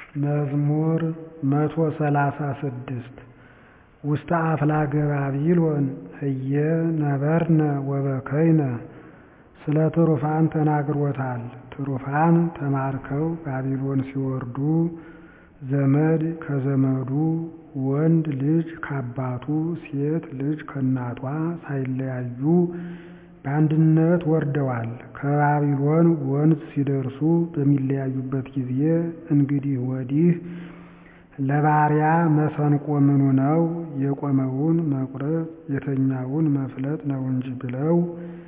መዝሙር መቶ ሰላሳ ስድስት ውስተ አፍላገ ባቢሎን ህየ ነበርነ ወበከይነ ስለ ትሩፋን ተናግሮታል። ትሩፋን ተማርከው ባቢሎን ሲወርዱ ዘመድ ከዘመዱ ወንድ ልጅ ከአባቱ ሴት ልጅ ከእናቷ ሳይለያዩ በአንድነት ወርደዋል። ከባቢሎን ወንዝ ሲደርሱ በሚለያዩበት ጊዜ እንግዲህ ወዲህ ለባሪያ መሰንቆ ምኑ ነው? የቆመውን መቁረጥ የተኛውን መፍለጥ ነው እንጂ ብለው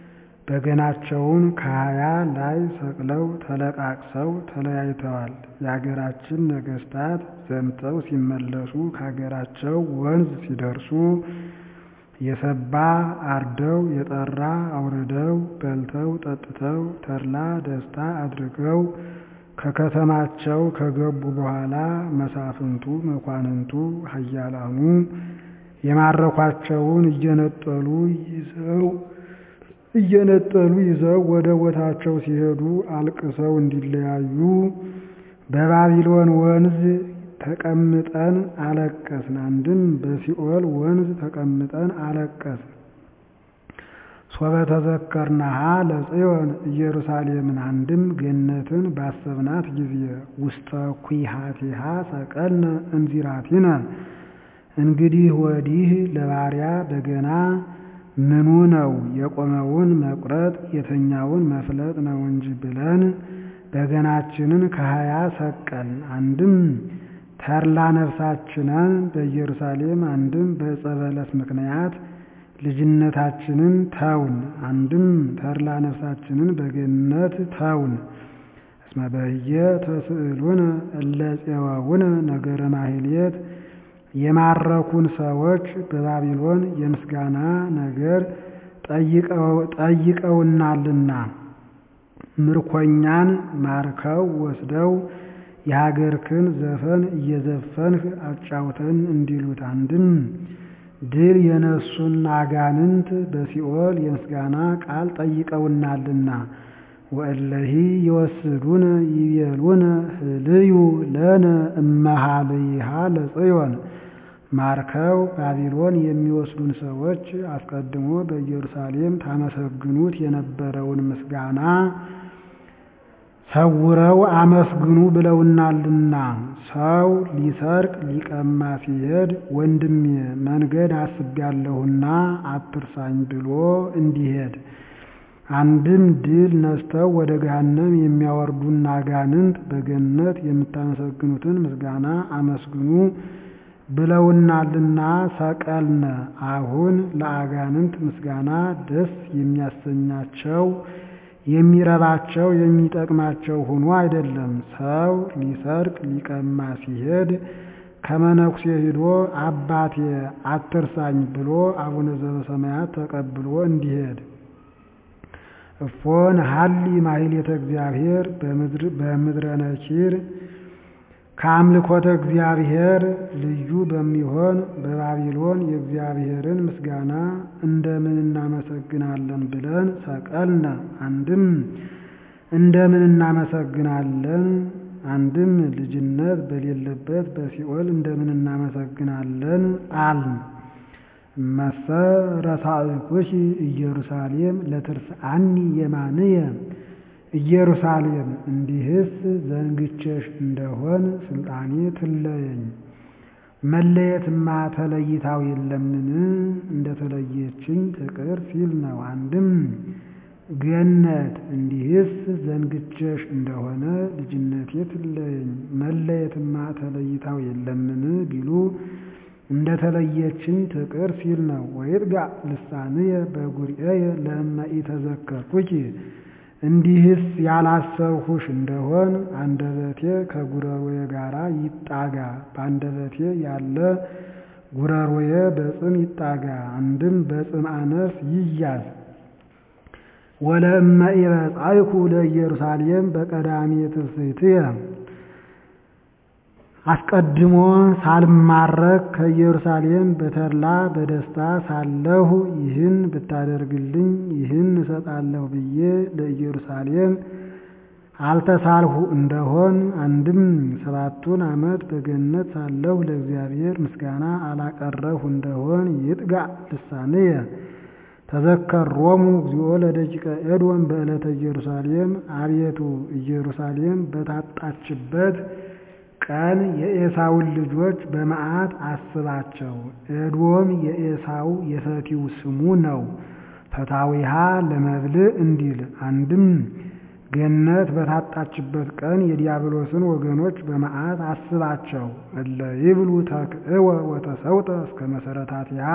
በገናቸውን ከሀያ ላይ ሰቅለው ተለቃቅሰው ተለያይተዋል። የአገራችን ነገሥታት ዘምተው ሲመለሱ ከአገራቸው ወንዝ ሲደርሱ የሰባ አርደው የጠራ አውርደው በልተው ጠጥተው ተድላ ደስታ አድርገው ከከተማቸው ከገቡ በኋላ መሳፍንቱ መኳንንቱ ኃያላኑ የማረኳቸውን እየነጠሉ ይዘው እየነጠሉ ይዘው ወደ ቦታቸው ሲሄዱ አልቅሰው እንዲለያዩ በባቢሎን ወንዝ ተቀምጠን አለቀስን። አንድም በሲኦል ወንዝ ተቀምጠን አለቀስን። ሶበ ተዘከርናሃ ለጽዮን ኢየሩሳሌምን አንድም ገነትን ባሰብናት ጊዜ ውስተ ኩሃቲሃ ሰቀልነ እንዚራቲነ እንግዲህ ወዲህ ለባሪያ በገና ምኑ ነው? የቆመውን መቁረጥ የተኛውን መፍለጥ ነው እንጂ ብለን በገናችንን ከሀያ ሰቀልን። አንድም ተድላ ነፍሳችንን በኢየሩሳሌም አንድም በዕፀ በለስ ምክንያት ልጅነታችንን ተውን። አንድም ተድላ ነፍሳችንን በገነት ተውን። እስመ በህየ ተስዕሉነ እለ ፄወውነ ነገረ ማሕሌት የማረኩን ሰዎች በባቢሎን የምስጋና ነገር ጠይቀውናልና ምርኮኛን ማርከው ወስደው የሀገርክን ዘፈን እየዘፈንህ አጫውተን እንዲሉት አንድም ድል የነሱን አጋንንት በሲኦል የምስጋና ቃል ጠይቀውናልና ወእለሂ ይወስዱነ ይቤሉነ ህልዩ ለነ እመሃልይሃ ለጽዮን ማርከው ባቢሎን የሚወስዱን ሰዎች አስቀድሞ በኢየሩሳሌም ታመሰግኑት የነበረውን ምስጋና ሰውረው አመስግኑ ብለውናልና። ሰው ሊሰርቅ ሊቀማ ሲሄድ ወንድሜ መንገድ አስቤያለሁና አትርሳኝ ብሎ እንዲሄድ አንድም ድል ነስተው ወደ ገሃነም የሚያወርዱን አጋንንት በገነት የምታመሰግኑትን ምስጋና አመስግኑ ብለውናልና ሰቀልነ። አሁን ለአጋንንት ምስጋና ደስ የሚያሰኛቸው የሚረባቸው የሚጠቅማቸው ሆኖ አይደለም። ሰው ሊሰርቅ ሊቀማ ሲሄድ ከመነኩሴ ሂዶ አባቴ አትርሳኝ ብሎ አቡነ ዘበሰማያት ተቀብሎ እንዲሄድ እፎን ሀሊ ማሕሌተ እግዚአብሔር በምድረ ነኪር ከአምልኮተ እግዚአብሔር ልዩ በሚሆን በባቢሎን የእግዚአብሔርን ምስጋና እንደምን እናመሰግናለን ብለን ሰቀልነ። አንድም እንደምን እናመሰግናለን፣ አንድም ልጅነት በሌለበት በሲኦል እንደምን እናመሰግናለን አልን። እመሰ ረሳእኩኪ ኢየሩሳሌም ለትርስአኒ የማንየ ኢየሩሳሌም እንዲህስ ዘንግቼሽ እንደሆን ስልጣኔ ትለየኝ። መለየትማ ተለይታው የለምን እንደተለየችኝ ትቅር ሲል ነው። አንድም ገነት እንዲህስ ዘንግቼሽ እንደሆነ ልጅነቴ ትለየኝ። መለየትማ ተለይታው የለምን ቢሉ እንደተለየችኝ ትቅር ሲል ነው። ወይጥጋ ልሳንየ በጉርኤየ ለእመ ኢተዘከርኩኪ እንዲህስ ያላሰብሁሽ እንደሆን አንደበቴ ከጉረሮዬ ጋራ ይጣጋ። በአንደበቴ ያለ ጉረሮዬ በጽም ይጣጋ፣ አንድም በጽም አነስ ይያዝ። ወለእመ ኢበጻይኩ ለኢየሩሳሌም በቀዳሚ ትስሕትየ አስቀድሞ ሳልማረክ ከኢየሩሳሌም በተድላ በደስታ ሳለሁ ይህን ብታደርግልኝ ይህን እሰጣለሁ ብዬ ለኢየሩሳሌም አልተሳልሁ እንደሆን አንድም ሰባቱን ዓመት በገነት ሳለሁ ለእግዚአብሔር ምስጋና አላቀረብሁ እንደሆን ይጥጋ ልሳንየ ተዘከሮሙ እግዚኦ ለደቂቀ ኤዶም በዕለተ ኢየሩሳሌም አቤቱ ኢየሩሳሌም በታጣችበት ቀን የኤሳውን ልጆች በመዓት አስባቸው። ኤዶም የኤሳው የፈቲው ስሙ ነው። ፈታዊሃ ለመብልዕ እንዲል አንድም ገነት በታጣችበት ቀን የዲያብሎስን ወገኖች በመዓት አስባቸው። እለ ይብሉ ተክእወ ወተሰውጠ እስከ መሰረታቲሃ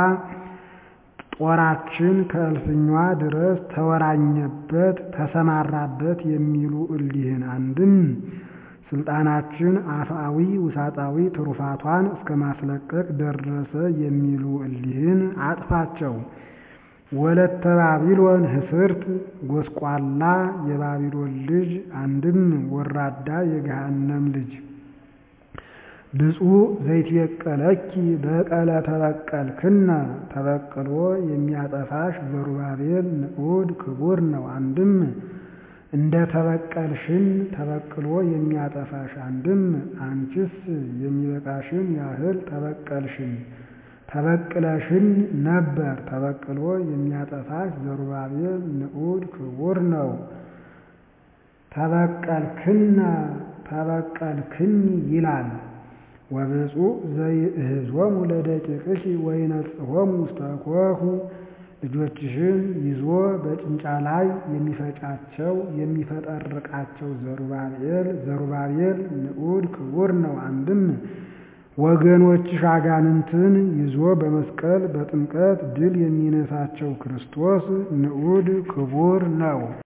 ጦራችን ከእልፍኟ ድረስ ተወራኘበት ተሰማራበት የሚሉ እሊህን አንድም ስልጣናችን አፍአዊ ውሳጣዊ ትሩፋቷን እስከ ማስለቀቅ ደረሰ የሚሉ እሊህን አጥፋቸው። ወለተ ባቢሎን ህስርት ጎስቋላ የባቢሎን ልጅ አንድም ወራዳ የገሃነም ልጅ ብፁዕ ዘይትበቀለኪ በቀለ ተበቀልክነ ተበቅሎ የሚያጠፋሽ ዘሩባቤል ንዑድ ክቡር ነው። አንድም እንደ ተበቀልሽን ተበቅሎ የሚያጠፋሽ አንድም አንቺስ የሚበቃሽን ያህል ተበቀልሽን ተበቅለሽን ነበር። ተበቅሎ የሚያጠፋሽ ዘሩባቤል ንዑድ ክቡር ነው። ተበቀልክነ ተበቀልክኒ ይላል። ወብፁዕ ዘይእህዞሙ ለደቂቅኪ ወይነጽሖሙ ውስተ ኮሁ ልጆችሽን ይዞ በጭንጫ ላይ የሚፈጫቸው የሚፈጠርቃቸው ዘሩባቤል ዘሩባቤል ንዑድ ክቡር ነው። አንድም ወገኖችሽ አጋንንትን ይዞ በመስቀል በጥምቀት ድል የሚነሳቸው ክርስቶስ ንዑድ ክቡር ነው።